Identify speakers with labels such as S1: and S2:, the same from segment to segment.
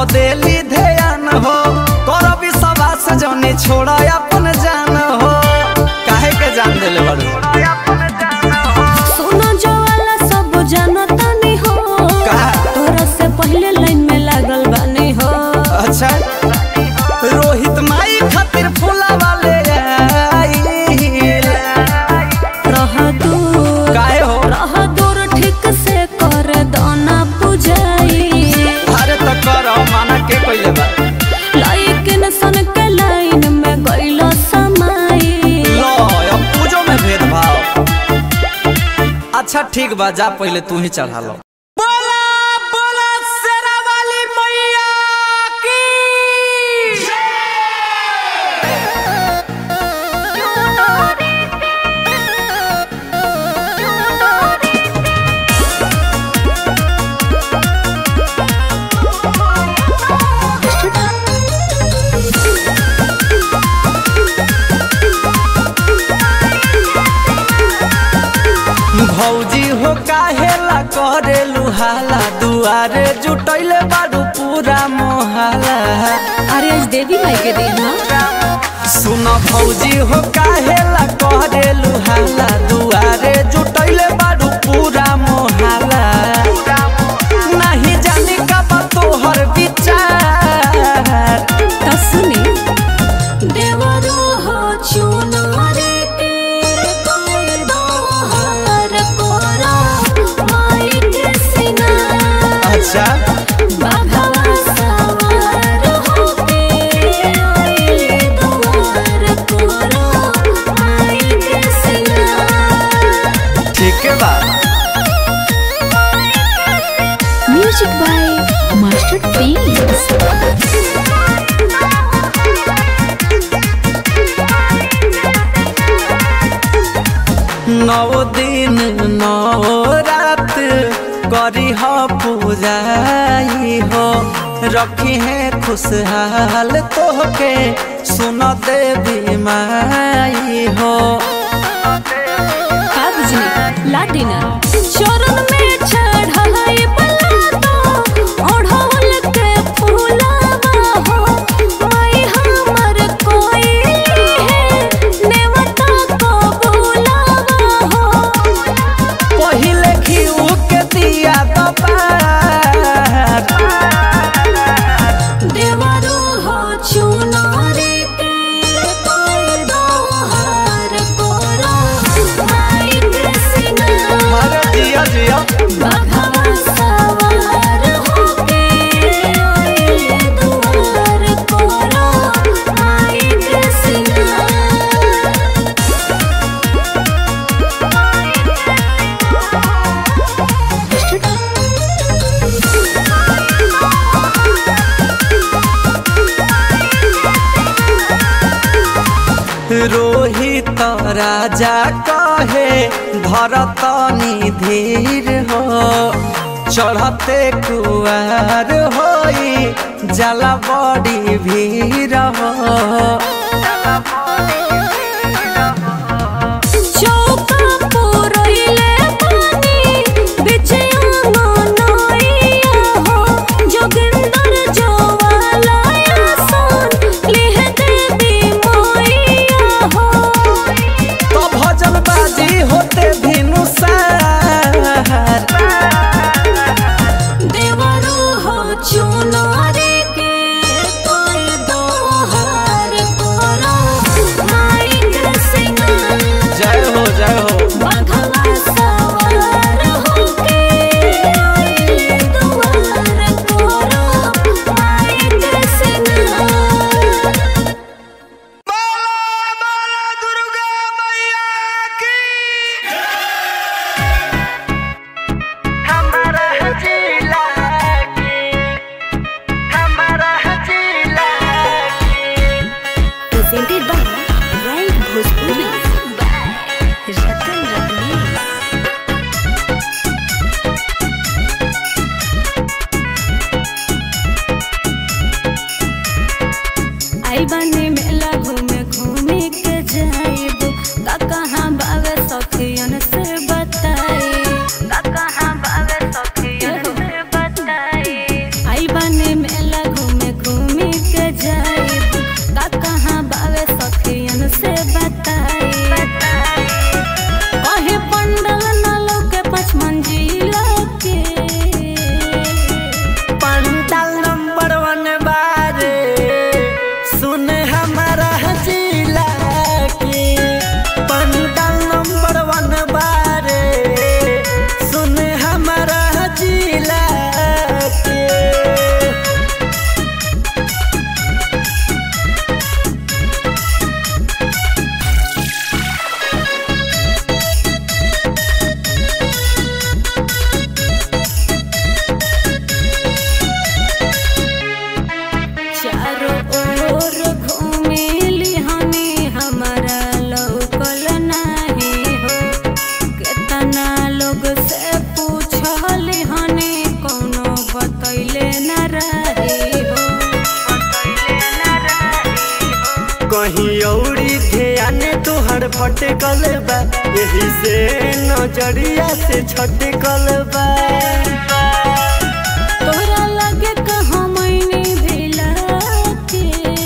S1: पदेली ध्यान हो कर विश्वास जने छोड़ा अपन जान हो काहे के जान देले बड़ू
S2: सोना जवाला सब जानता नहीं हो
S1: कहा?
S2: तोरा से पहले लाइन में लागल बानी हो
S1: अच्छा रोहित माई खातिर फूला वाले आइल।
S2: रह दूर
S1: काहे हो
S2: रह दूर ठीक से कर दाना पुजाई
S1: अरे तो करो माना के पहले बा
S2: लाइकिन सन के लाइन में गइलो समाई
S1: लो अब पूजो में भेदभाव अच्छा ठीक बा जा पहले तू ही चढ़ा लो बोला बोला शेरा वाली मैया की भौजी हो काहेला करे लुहाला दुआरे जुटैले बाड़ू पूरा मोहाला
S2: अरे आज देवी माई के दिन ह
S1: सुन भौजी हो काहेला करे लुहाला दुआरे जुटैले बाड़ू पूरा मोहाला नहीं जाने का बा तोहर विचार
S2: त सुनी देवरो हो चुनारे तेरे कोई दोहर कोरा माई के सिंगार
S1: अच्छा
S2: बाघवा सवार होके आइले दुआर कोरा माई के सिंगार
S1: ठीक है बा
S2: म्यूजिक बाय मास्टर प्रिंस
S1: नौ दिन नौ रात करी हो पूजाई हो रखी है खुशहाल तोहके सुन देवी माई हो
S2: का बुझली लादिना चरण में चढ़ाई बलातो ओढ़ौल के फूलावा हो माई हमर कोई है नेवता को बुलावा हो
S1: पहिले खीऊ के दिया दबार
S2: देवरो हो चुनारे तेरे कोई दोहर कोरा माई के सिंगार
S1: हर जिया जिया
S2: बाघवा सवार होके आइले दुआर कोरा माई के सिंगार
S1: रोहित राजा कहे भरत धीर हो चढ़ते कुआर होई जला बड़ी भीड़ हो
S2: चौका पुरैले पानी बिछे आंगनइया हो जोगिंदर जोवाला आसन लिह देवी मोइया हो
S1: तो भजन बाजी होते भिनुसार
S2: देवरो हो चुनारे के तोय दोहर कोरा माई के सिंगार
S1: जय हो जय हो
S2: बाघवा सवार होके आइले दुआर कोरा माई के सिंगार presented by Right Bhojpuri by Ratan Ratnesh. आई बने मेला घूमे घूमे के जाइब का कहाँ बावे सखियन से बताई का कहाँ बावे सखियन से बताई आई बने मेला
S3: भटकल बा यही से नजरिया से छटकल बा
S2: तोरा लगे कहाँ मैंने भेला के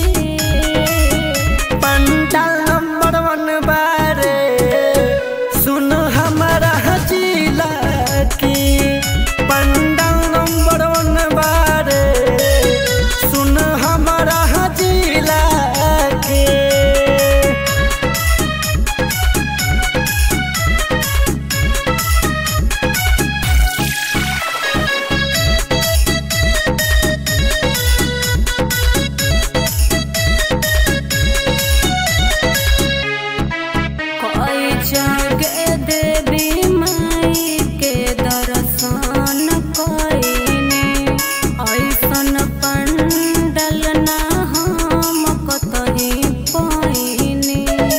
S3: पंडाल नंबर वन बारे सुन हमारा हजीला की पंडाल नंबर वन बारे सुन हमारा हजीला के
S2: कोई जगे देवी माई के दर्शन कोइने ऐसन पंडल ना हम कतही पाइने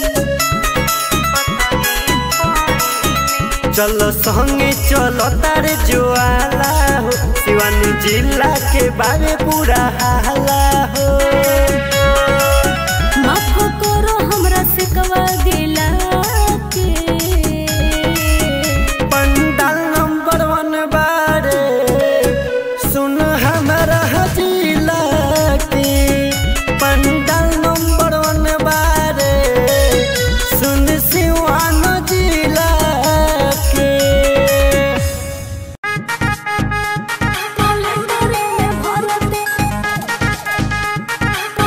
S3: चल संगे चल तार ज्वाला हो शिवानी जिला के बारे पूरा हाला हो
S2: माफ करो हमरा से कवा दिला के
S3: पंडाल नंबर वन बारे सुन हमारा हजीला की पंडाल नंबर वन बारे सुन सिवान जिला के
S2: कैलेंडर में भरते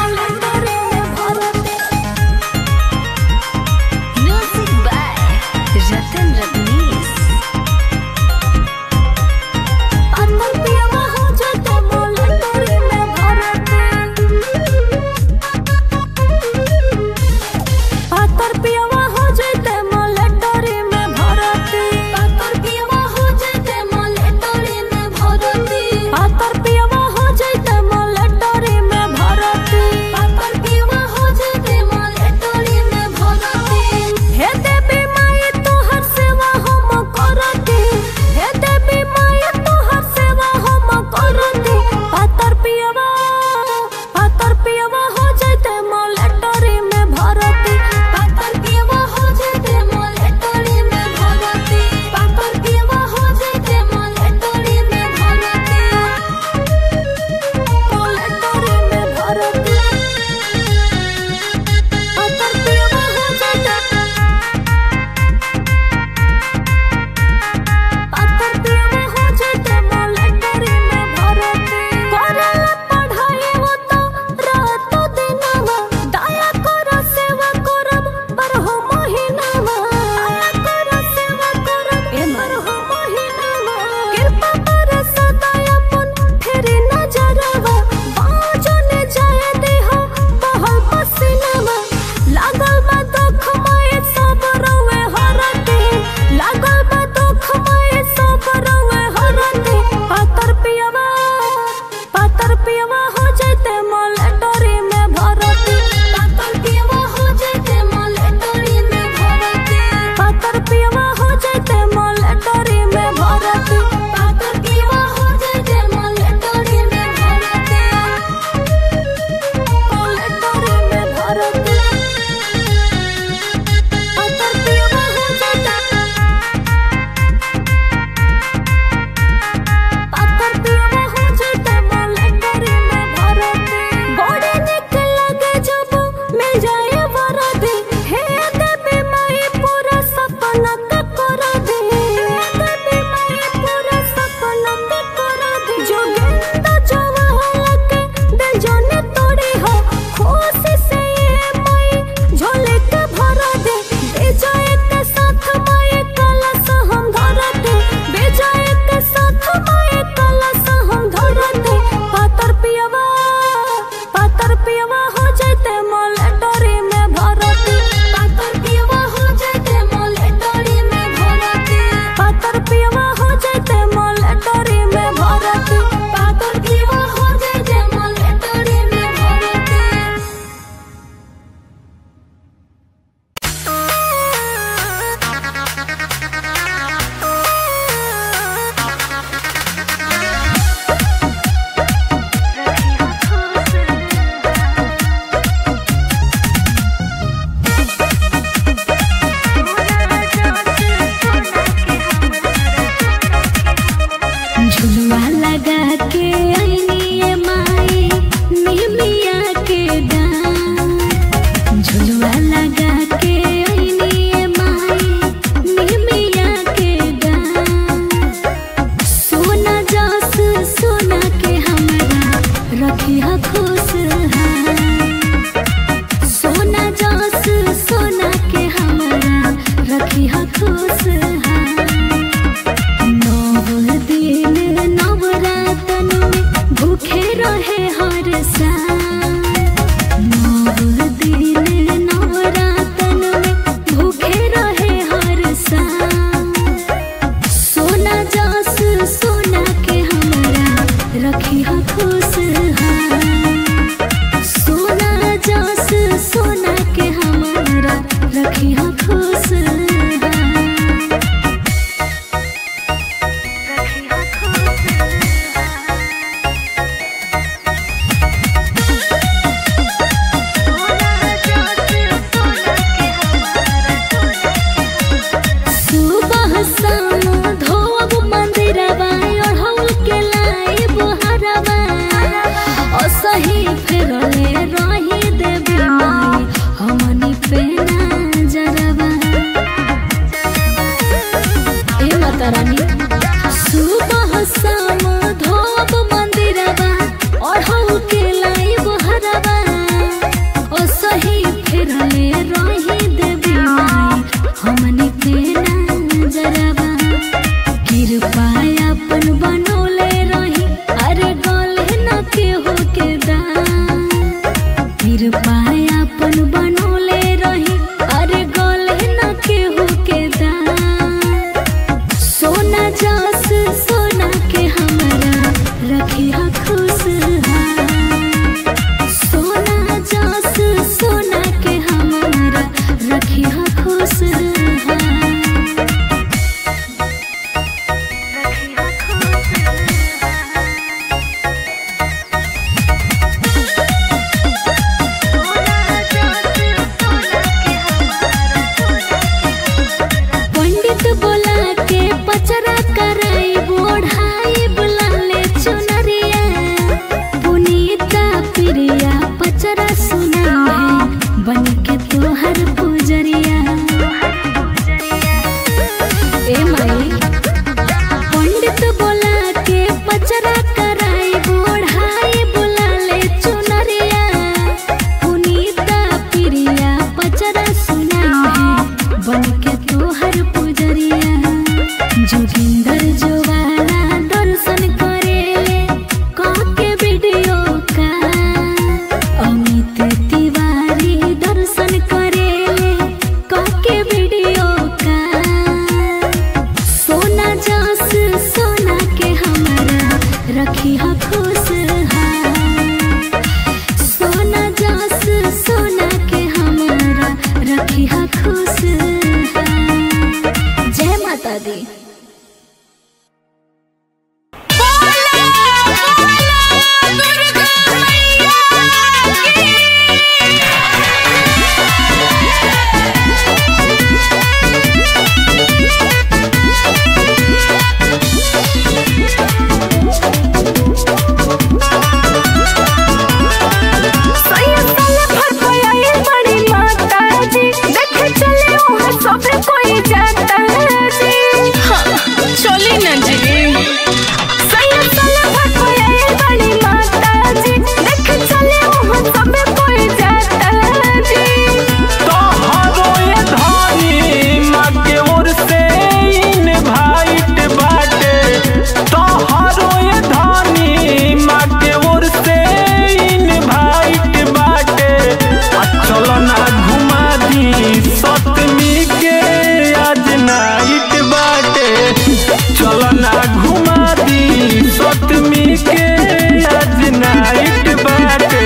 S2: लगा के आईनी माई निमिया के डान झुलुआ लगा के आईनी माई निमिया के डान सोना जास सोना के हमरा रखिया खुश सोना जास सोना के हमरा रखिया खुश नव दिन नवरातन में भूखे रहे हर साल नव दिन नवरातन में भूखे रहे हर साल सोना जास सोना के हमरा रखिया खुश सोना जास सोना के हमरा रखिया खुश सुबह शाम धोब मंदिरवा अढ़ौल के लाइब हरवा असही फेरले रही देवी माई हमनी पे नजरवा ए माता रानी सुबह शाम धोब मंदिरवा अढ़ौल के लाइब हरवा असही फेरले रही देवी माई हमनी पे नजरवा कृपा अपन बनौले रही अरे गले न केहू के दान कृपा अपन बनौले रही अरे गले न केहू के दान सोना जास सोना के हमरा रखिया खुश सोना जास सोना के हमरा रखिया खुश पंडित बोला के पचरा कराई बोढ़ाई बुलाले चुनरिया पुनीता प्रिया पचरा सुना है बन के तोहर पुजरिया ए माई पंडित बोला के पचरा कराई बोढ़ाई बुलाले चुनरिया पुनीता प्रिया पचरा सुना है बन के तोहर पुजरिया जोगिंदर जोवाला दर्शन करेले कह के वीडियो का अमित तिवारी दर्शन करेले कह के वीडियो का सोना जास सोना के हमरा रखिया खुश सोना जास सोना के हमरा रखिया खुश जय माता दी
S4: चली न जी
S5: तोहरो ये धानी माँ के ओर से इनवाइट बाटे तोहरो ये धानी माँ के ओर से इनवाइट बाटे आ चलो ना घुमा दी सतमी के आज नाइट बाटे चलो ना घुमा दी सतमी के आज नाइट बाटे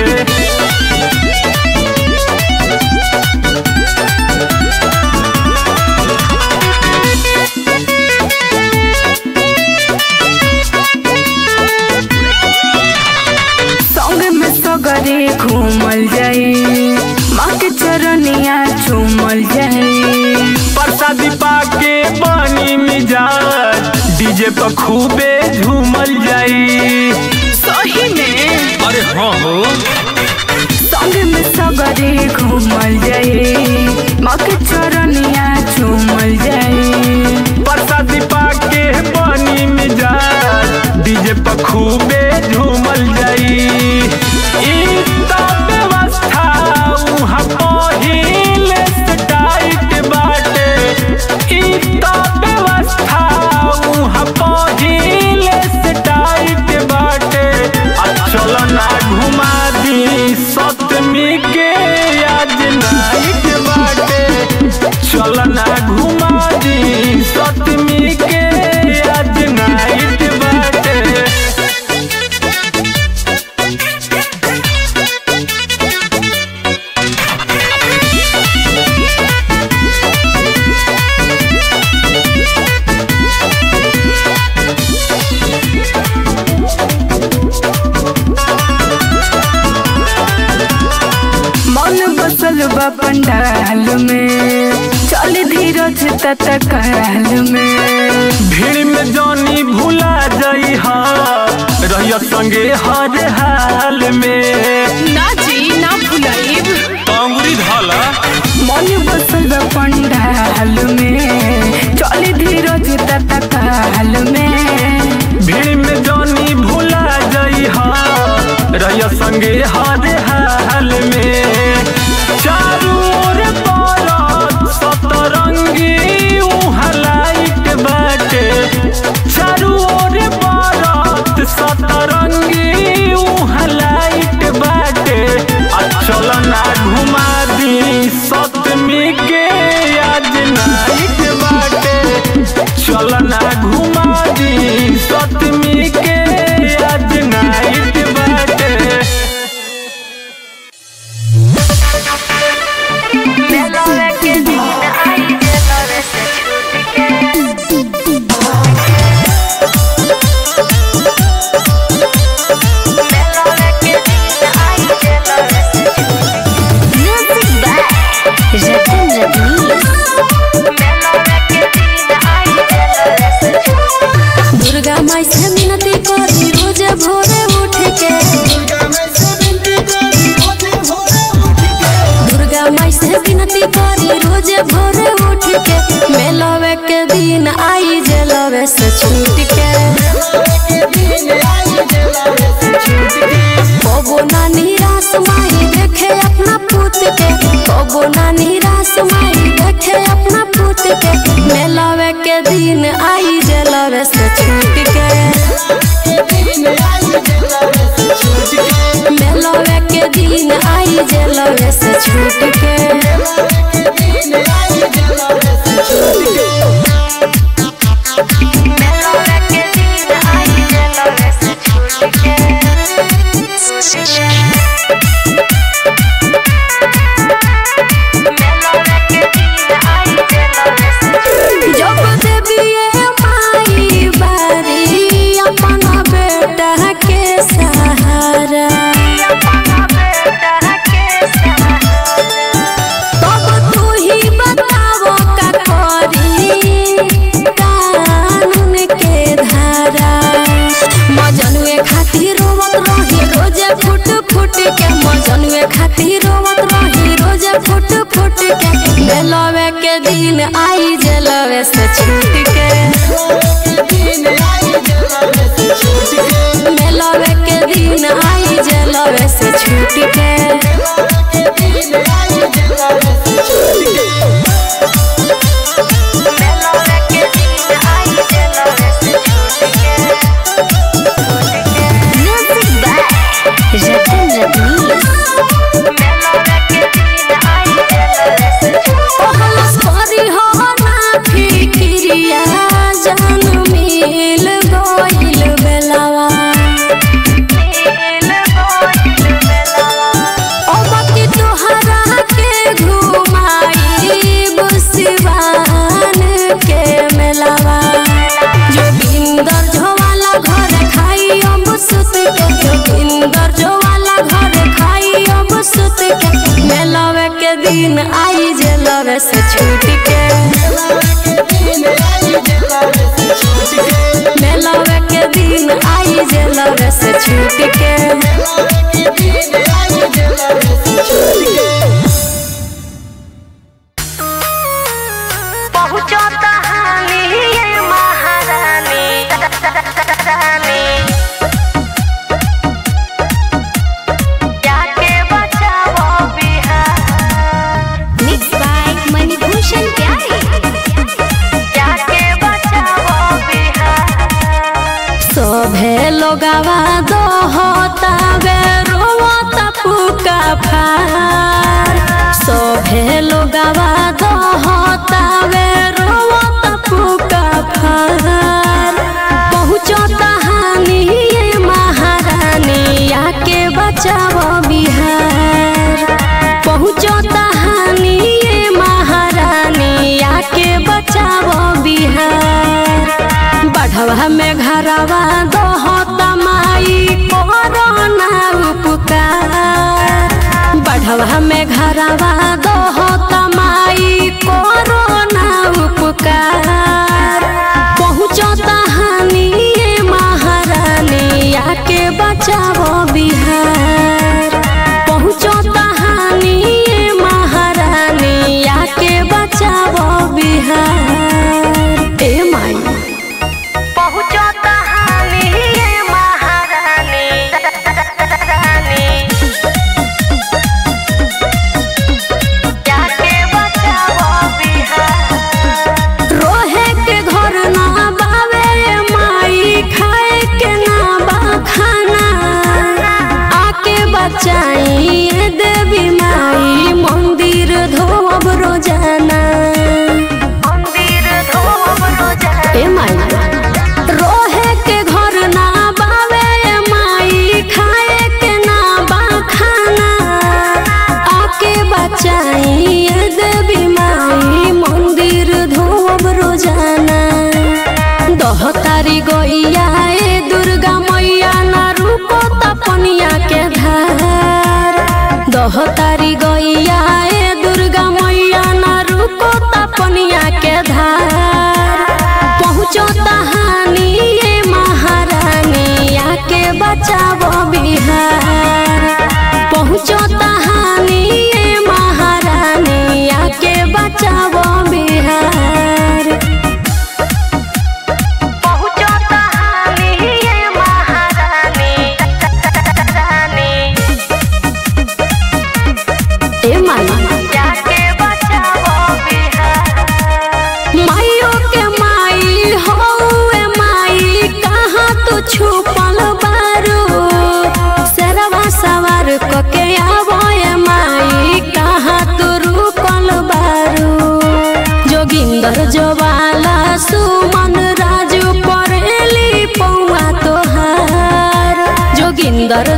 S4: संग में सगरे घूमल जाए माँ के चरनिया चूमल जाए
S5: प्रसादी पाके बनी मिजाज डीजे पर खूबे झूमल झूमल जाई
S4: सही में
S5: अरे हाँ हो
S4: संग में सगरे घूमल जाए मक चरनिया चूमल जाए
S5: प्रसादी पाके पानी में जा डीजे पर खूबे झूमल जाई ई त व्यवस्था उहाँ पहिले से टाइट बाटे ई त व्यवस्था उहाँ पहिले से टाइट बाटे आ चल ना घुमा दी सतमी के आज नाइट बाटे चल ना घुमा दी सतमी के आज नाइट बाटे
S4: मन बसल बा पंडाल में चल धीरज तत्काल में
S5: भीड़ में जानी भूला जाई हा रहिया संगे हर हाल में
S4: ना जी ना भुलाइब
S5: अंगुरी धाला
S4: मन बसल बा पंडाल में चल धीरज तत्काल में
S5: भीड़ में जानी भूला जाई हा रहिया संगे हर हाल में चारू ओर बरत सतरंगी उहाँ लाइट बाटे चारू ओर बरत सतरंगी उहाँ लाइट बाटे आ चल ना घुमा दी सतमी के आज नाइट बाटे चल ना घुमा दी सतमी के आज नाइट बाटे
S2: दुर्गा माई से मिनती करी रोज भोरे उठ के दुर्गा माई से विनती करी रोज भोरे उठ के मेलवे के दिन आई जलवे से छूट के कबो ना निराश माई देखे अपना पुत के कबो ना निराश माई देखे अपना पुत के मेलवे के दिन आई जलवे से छूट के मेलवे के दिन आई जलवे से छूट के जब देविए माई बारी अपना बेटा के सहारा तब तू ही बताओ का करी कानून के धारा मजनुए खातिर रोवत रही रोजे फुट फुट के मजनुए खातिर रोवत रही रोजे फुट फुट के मेलवे के दिन आई जलवे से छूट के मेलवे के दिन आई जलवे से छूट के कहलस करी हो ना फिक्रिया जान मिल गइल बेलावा अब कि तोहरा के घुमाई बुसिवान के मेलावा जोगिंदर झोवाला घर खाई अब सुत के जोगिंदर झोवाला घर खाई अब सुत के मेलावे के दिन आई जेलवे से छूट के मेलावे के दिन आई बचावे रोवत पुका फार सभे लोगवा दहतावे रोवत पुका फार पहुँचता हानि ये महारानी आके बचाव बिहार पहुँचता हानि ये महारानी आके बचाव बिहार बढ़वा में घरवा दहता माई कोरोना उपकार बढ़वा में घरवा दहता माई कोरोना उपकार पहुँचता हानि ये महारानी आके बचाव बिहार पहुँचता हानि ये महारानी आके बचाव बिहार ए माई पहुँचता हानि ये महारानी जाके बचाओ बिहार रोहे के घर ना बावे माई खाए के ना बा खाना आके बचाई ये देवी माई मंदिर धोब रोजाना मंदिर धोब रोजाना ए माई रोहे के घर ना बावे माई खाए के ना बा खाना आके बचाई ये देवी माई मंदिर धोब रोजाना दह तारी गैया ए दुर्गा मैया ना रुको तपनिया के धार दह तारी गैया ए दुर्गा मैया ना रुको तपनिया के धार पहुँचो तहानी ये महारानी आके बचावो बिहार पहुँचो तहानी ये महारानी आके बचावो बिहार पहुँचो तहानी ये महारानी ए माई जाके बचावो बिहार माइयो के माई हो ए माई कहाँ तू छुपल बारू सरवा सवार कके आवो ए माई कहाँ तू रुकल बारू जोगिंदर जोवाला सुमन राजू परेली पौआ तोहार जोगिंदर